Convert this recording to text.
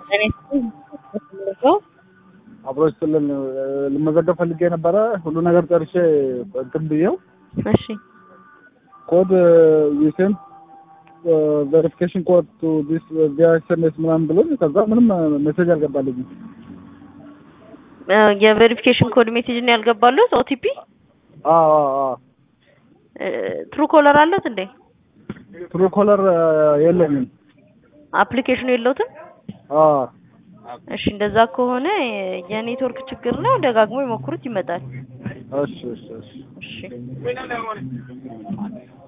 እኔ ሰው አብሮ ስልን ልመዘገብ ፈልጌ ነበረ። ሁሉ ነገር ጨርሼ እንትን ብዬው እሺ ኮድ ዩሴን ቬሪፊኬሽን ኮድ ቱ ዲስ ቪያ ኤስኤምኤስ ምናምን ብሎኝ ከዛ ምንም ሜሴጅ አልገባልኝም። የቬሪፊኬሽን ኮድ ሜሴጅ ነው ያልገባሉት። ኦቲፒ አዎ አዎ አዎ ትሩ ኮለር አለት እንዴ? ትሩ ኮለር የለኝም። አፕሊኬሽኑ የለውትም? አዎ እሺ እንደዛ ከሆነ የኔትወርክ ችግር ነው። ደጋግሞ ይሞክሩት፣ ይመጣል። እሺ እሺ እሺ እሺ